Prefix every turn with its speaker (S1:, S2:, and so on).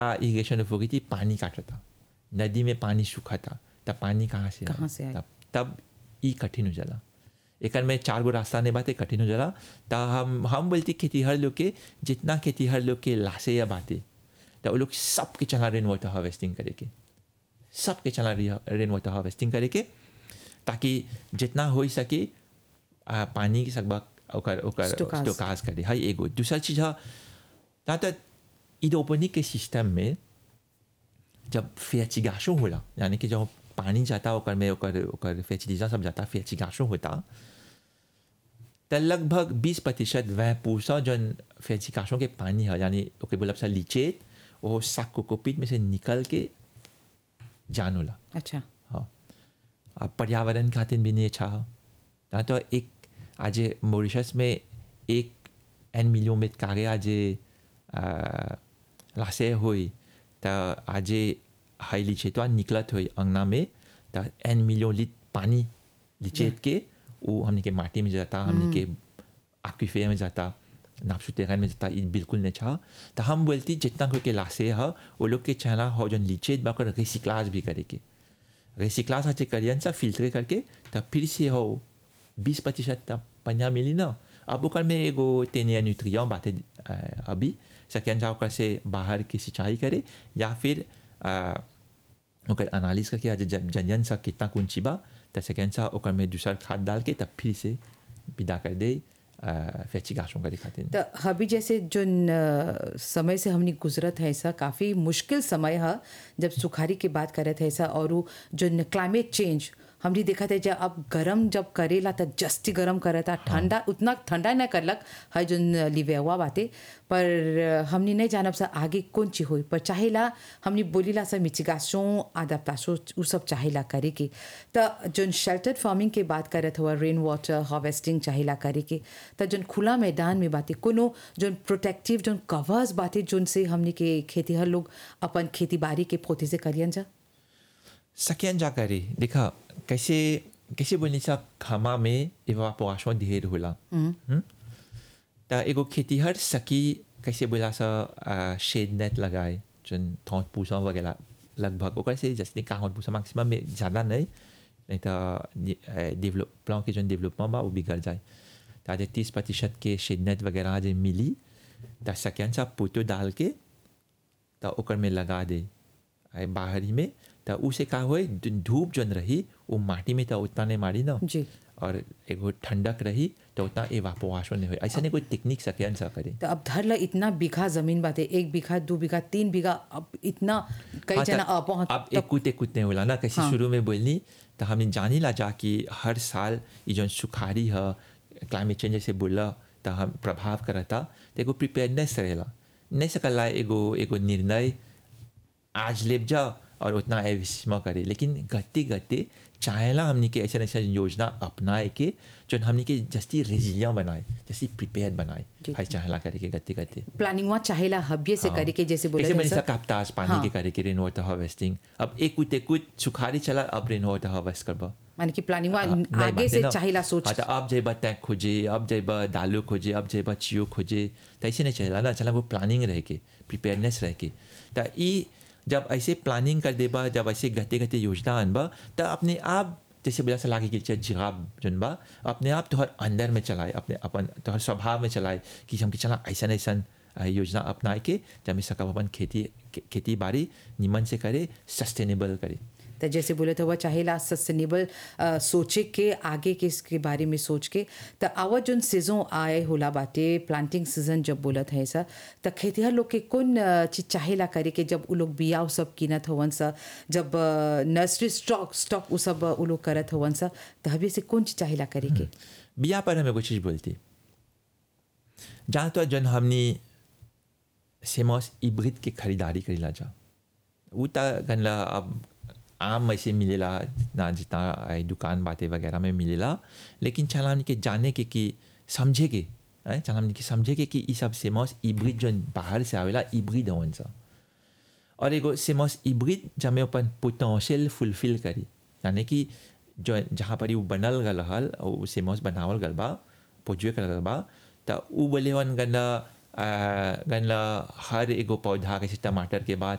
S1: Irrigation authority पानी काटता नदी में पानी सूखा था तब पानी कहाँ से
S2: कहाँ से आई?
S1: तब तब ई कठिन हो जाला एकर में चार गो रास्ता नहीं बाते कठिन हो जाला त हम हम बोलती खेतीहर लोग के जितना खेतीहर लोग के लाशे या बाते त वो लोग सबके चला रेन वाटर हार्वेस्टिंग करे के सबके चला रेन वाटर हार्वेस्टिंग करे के ताकि जितना हो सके आ, पानी के सकबा ओकर ओकर
S2: Stockage.
S1: स्टोकाज करे है एगो दूसरा चीज है ता त इडोपनिक के सिस्टम में जब फेचिगाशो होला यानी कि जब पानी जाता ओकर में ओकर ओकर फेचिलिजा सब जाता फेचिगाशो होता त लगभग 20 प्रतिशत वह पूसा जन फेचिगाशो के पानी है यानी ओके बोलब सा लीचेत वो साक कोकोपीट में से निकल के जान होला
S2: अच्छा
S1: हाँ अब पर्यावरण खातिर भी नहीं अच्छा है ना तो एक आज मॉरिशस में एक एन मिलियन में कागे आज लासे हुई तो आज हाई लीचे तो निकलत हुई अंगना में तो एन मिलियन लीट पानी लीचेत के वो हमने के माटी में जाता हमने के आक्वीफे में जाता नापसू तेरन में जाता ये बिल्कुल नहीं चाह तो हम बोलती जितना कोई के लासे है वो लोग के चला हो जन लीचेत बाकर रिसिक्लाज भी करे के रिसिक्लाज अच्छे करियन सा फिल्टर करके तब फिर से हो बीस प्रतिशत तब पन्या मिली ना अब ओकर में एगो तेनिया न्यूट्रियन बाते अ, अभी सकें जा ओकर से बाहर की सिंचाई करे या फिर अ, ओकर एनालिस करके आज जन जनयन सा कितना कुंची बा त सकें सा ओकर में दूसरा खाद डाल के तब फिर से विदा कर दे फेचिगाशों करे खातिर
S2: तो अभी जैसे जो न, समय से हमने गुजरत है ऐसा काफ़ी मुश्किल समय है जब सुखारी की बात करत है ऐसा और वो जो क्लाइमेट चेंज हमने देखा था जब अब गरम जब करेला तो जस्ती गरम करता ठंडा उतना ठंडा न करलक है जो न लिवेवा बाते पर हमने नहीं जानब सा आगे कौन चीज होई पर चाहेला हमने बोलीला सा मिचिगासों आदाप्तासों उ सब चाहेला करे के तो जो शेल्टर्ड फार्मिंग के बात करत हुआ रेन वाटर हार्वेस्टिंग चाहेला करे के तो जो खुला मैदान में बाते कोनो जो प्रोटेक्टिव जो कवर्स बाते जोन से हमने के खेती हर लोग अपन खेती बाड़ी के पोते से करियन जा
S1: सकें जा करे देखा कैसे कैसे बोलनी सा खमा में इवापोरेशन ढेर होला हम्म? त एगो खेतीहर सकी कैसे बोला सा शेड नेट लगाए जन थौत पूसा वगैरह लगभग ओकर से जैसे काहत पूसा मैक्सिमम में ज़्यादा नहीं नहीं तो डेवलप प्लान के जन डेवलपमेंट बा वो बिगड़ जाए तो आज तीस प्रतिशत के शेड नेट वगैरह आज मिली तो सकें सा पोतो डाल के तो ओकर में लगा दे आए बाहरी में तो उसे का होए धूप जन रही वो माटी में तो उतना नहीं मारी ना
S2: जी
S1: और एगो ठंडक रही तो उतना एवापोरेशन नहीं हुई ऐसा नहीं कोई टेक्निक सके सा करे
S2: तो अब धर ला इतना बीघा जमीन बाते एक बीघा दो बीघा तीन बीघा अब इतना कई
S1: हाँ,
S2: जना
S1: तो
S2: अब वहाँ
S1: अब एक कुछ एक कुछ नहीं होला ना कैसे शुरू में बोलनी तो हमने जानी ला जा कि हर साल ये जो सुखारी है क्लाइमेट चेंज जैसे बोला तो हम प्रभाव करता तो एगो प्रिपेयरनेस रहेला नहीं सकला एगो एगो निर्णय आज लेप जा और उतना एविस्मा करे लेकिन गते गते चाहेला हमने के ऐसा ऐसा योजना अपनाए के जो हमने के जस्ती रेजिलिया बनाए जैसी प्रिपेयर बनाए
S2: जी।
S1: हाई चाहेला करे के गते गते
S2: प्लानिंग वहाँ चाहेला हबिये से करे के जैसे बोले
S1: कैसे
S2: थे
S1: मैंने
S2: सर।
S1: काप्ताज पानी
S2: हाँ।
S1: के करे के रेन वाटर हार्वेस्टिंग अब एक कुछ एक कुछ सुखारी चला अब रेन वाटर हार्वेस्ट करबा
S2: माने कि प्लानिंग
S1: हाँ,
S2: वहाँ
S1: नहीं
S2: आगे
S1: बात है
S2: से
S1: ना।
S2: चाहेला सोच
S1: अच्छा अब जेबा टैंक खोजे अब जेबा दालू खोजे अब जेबा चियो खोजे तो ऐसे नहीं चला ना चला वो प्लानिंग रह के प्रिपेयरनेस रह के तो ई जब ऐसे प्लानिंग कर देबा जब ऐसे गते गते योजना अनबा तो अपने आप जैसे बोला लागे कि चाहे जिराब जन बा अपने आप तोहर अंदर में चलाए अपने अपन तोहर स्वभाव में चलाए कि हम कि चला ऐसा ऐसा योजना अपनाए के जब में सकब अपन खेती खेती बाड़ी निमन से करे सस्टेनेबल करे
S2: तो जैसे बोले थे वह चाहेला सस्टेनेबल सोचे के आगे के इसके बारे में सोच के तो आवा जोन सीजन आए होला बाटे प्लांटिंग सीजन जब बोलत है सा तो खेतिहर लोग के कौन अ, चीज चाहेला करे के जब उ लोग बिया उ सब कीनत हवन सा जब नर्सरी स्टॉक स्टॉक उ सब उ लोग करत हवन सा तो हबे से कौन चीज चाहेला करे के
S1: बिया पर हमें कुछ चीज़ बोलती जहाँ तो जन हमने सेमोस इब्रिद के खरीदारी करेला जा वो ता गनला अब आम ऐसे मिलेला ना जितना आई दुकान बातें वगैरह में मिलेला लेकिन चला हमने के जाने के कि समझे के हैं, चला हमने के समझे के कि ये सब सेमोस इब्रिद जो बाहर से आवेला इब्रिद हवन सा और एगो सेमोस इब्रिड जब अपन पोटेंशियल फुलफिल करी यानी कि जो जहाँ पर वो बनल गल हल और वो सेमोस बनावल गल बा पोजुए गल बा तो उ बोले वन गन्ना गन्ना हर एगो पौधा कैसे टमाटर के बाद